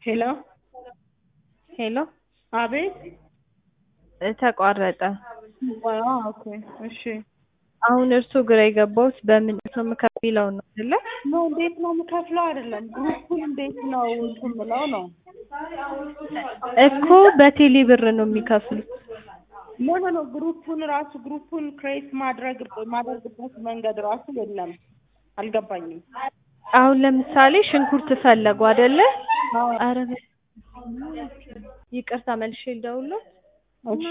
ሄሎ ሄሎ አቤት እ ተቋረጠ። አዎ ኦኬ እሺ አሁን እርሱ ግራ የገባውት በምን ነው የምከፍለው ነው አይደለ? ኖ እንዴት ነው የምከፍለው አይደለም ግሩፑን እንዴት ነው እንትን የምለው ነው እኮ በቴሌ ብር ነው የሚከፍሉት። ኖ ኖ ኖ ግሩፑን ራሱ ግሩፑን ክሬት ማድረግ ማድረግበት መንገድ ራሱ የለም አልገባኝም አሁን ለምሳሌ ሽንኩርት ፈለጉ አይደለ? አዎ ኧረ በ- ይቅርታ መልሼ ልደውልልዎት? እሺ